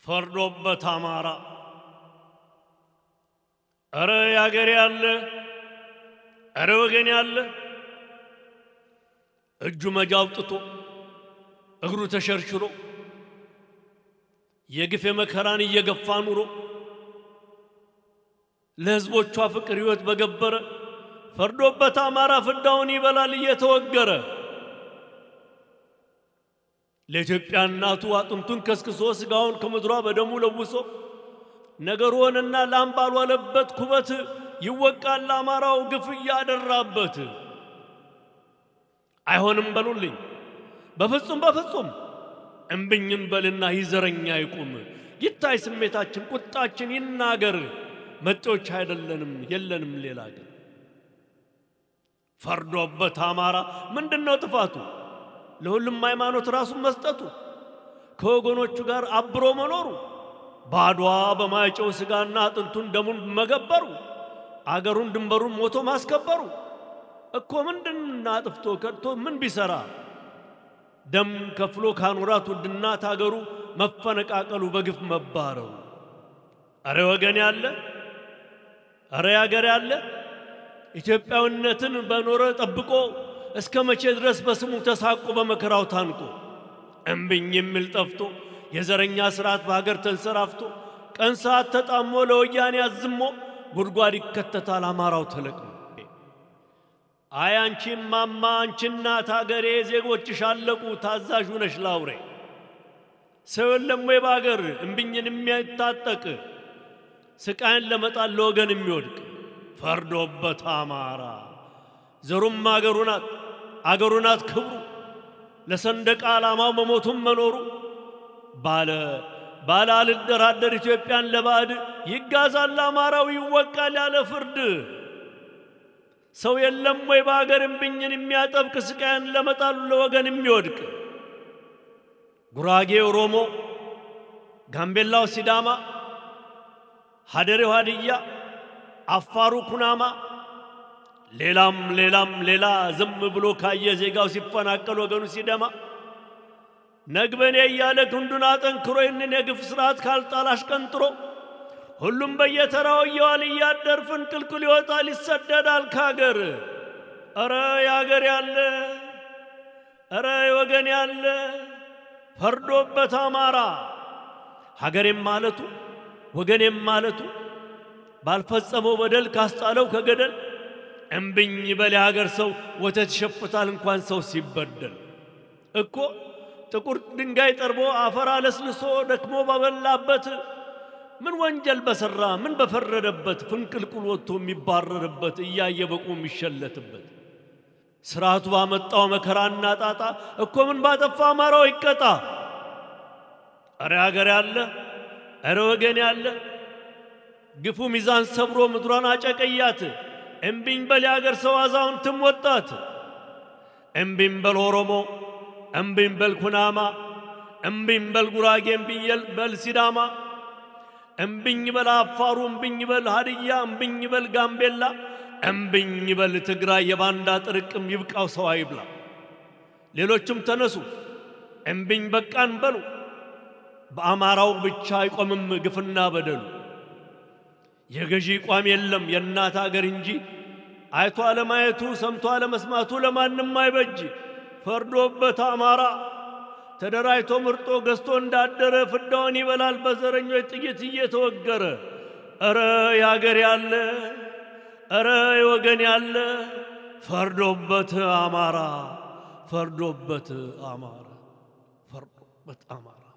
ፈርዶበት አማራ እረ ያገሬ ያለ እረ ወገን ያለ እጁ መጃ አውጥቶ እግሩ ተሸርሽሮ የግፍ መከራን እየገፋ ኑሮ ለሕዝቦቿ ፍቅር ሕይወት በገበረ ፈርዶበት አማራ ፍዳውን ይበላል እየተወገረ ለኢትዮጵያ እናቱ አጥንቱን ከስክሶ ሥጋውን ከምድሯ በደሙ ለውሶ ነገር ሆነና ላም ባልዋለበት ኩበት ይወቃል አማራው ግፍ እያደራበት። አይሆንም በሉልኝ በፍጹም በፍጹም እምብኝን በልና ይዘረኛ ይቁም ይታይ ስሜታችን ቁጣችን ይናገር መጤዎች አይደለንም የለንም ሌላ አገር ፈርዶበት አማራ ምንድን ነው ጥፋቱ ለሁሉም ሃይማኖት ራሱን መስጠቱ ከወገኖቹ ጋር አብሮ መኖሩ ባድዋ በማይጨው ሥጋና አጥንቱን ደሙን መገበሩ አገሩን ድንበሩን ሞቶ ማስከበሩ እኮ ምንድን አጥፍቶ ከድቶ ምን ቢሰራ ደም ከፍሎ ካኖራት ውድ እናት አገሩ መፈነቃቀሉ በግፍ መባረሩ አረ ወገን ያለ አረ ያገር ያለ ኢትዮጵያዊነትን በኖረ ጠብቆ እስከ መቼ ድረስ በስሙ ተሳቆ በመከራው ታንቆ እምብኝ የሚል ጠፍቶ የዘረኛ ስርዓት በሀገር ተንሰራፍቶ ቀን ሰዓት ተጣሞ ለወያኔ አዝሞ ጉድጓድ ይከተታል አማራው ተለቅሞ። አይ አንቺ ማማ አንቺ እናት አገሬ ዜጎችሽ አለቁ ታዛዥ ነሽ ላውሬ ሰው የለም ወይ በአገር እምብኝን የሚያታጠቅ ስቃይን ለመጣል ለወገን የሚወድቅ ፈርዶበት አማራ ዘሩም አገሩ ናት አገሩ ናት ክብሩ ለሰንደቅ ዓላማው መሞቱም መኖሩ ባለ ባለ አልደራደር ኢትዮጵያን ለባዕድ ይጋዛል አማራው ይወቃል ያለ ፍርድ ሰው የለም ወይ በአገር እምብኝን የሚያጠብቅ ስቃይን ለመጣሉ ለወገን የሚወድቅ ጉራጌ ኦሮሞ፣ ጋምቤላው ሲዳማ፣ ሀደሬው ሀድያ፣ አፋሩ ኩናማ ሌላም ሌላም ሌላ ዝም ብሎ ካየ ዜጋው ሲፈናቀል ወገኑ ሲደማ ነግበኔ እያለ ክንዱን አጠንክሮ ይህንን የግፍ ስርዓት ካልጣል አሽቀንጥሮ ሁሉም በየተራው እየዋል እያደር ፍንቅልቅል ይወጣል ይሰደዳል ካገር። ኧረ ያገር ያለ ኧረ ወገን ያለ ፈርዶበት አማራ ሀገሬም ማለቱ ወገኔም ማለቱ ባልፈጸመው በደል ካስጣለው ከገደል እምብኝ በል የሀገር ሰው ወተት ይሸፍታል እንኳን ሰው ሲበደል እኮ ጥቁር ድንጋይ ጠርቦ አፈር አለስልሶ ደክሞ ባበላበት ምን ወንጀል በሠራ ምን በፈረደበት ፍንቅልቁል ወጥቶ የሚባረርበት እያየ በቁ የሚሸለትበት ስርዓቱ ባመጣው መከራና ጣጣ እኮ ምን ባጠፋ አማራው ይቀጣ። እረ ሀገር ያለ እረ ወገን ያለ ግፉ ሚዛን ሰብሮ ምድሯን አጨቀያት። እምቢኝ በል የአገር ሰው አዛውንትም ወጣት። እምቢኝ በል ኦሮሞ፣ እምቢኝ በል ኩናማ፣ እምቢኝ በል ጉራጌ፣ እምቢኝ በል ሲዳማ፣ እምቢኝ በል አፋሩ፣ እምቢኝ በል ሀድያ፣ እምቢኝ በል ጋምቤላ፣ እምቢኝ በል ትግራይ። የባንዳ ጥርቅም ይብቃው ሰው አይብላ። ሌሎችም ተነሱ እምቢኝ በቃን በሉ። በአማራው ብቻ አይቆምም ግፍና በደሉ። የገዢ ቋም የለም የእናት አገር እንጂ አይቶ አለማየቱ ሰምቶ አለመስማቱ ለማንም አይበጅ። ፈርዶበት አማራ ተደራጅቶ ምርጦ ገዝቶ እንዳደረ ፍዳውን ይበላል በዘረኞች ጥይት እየተወገረ። እረ ያገር ያለ እረ የወገን ያለ ፈርዶበት አማራ ፈርዶበት አማራ ፈርዶበት አማራ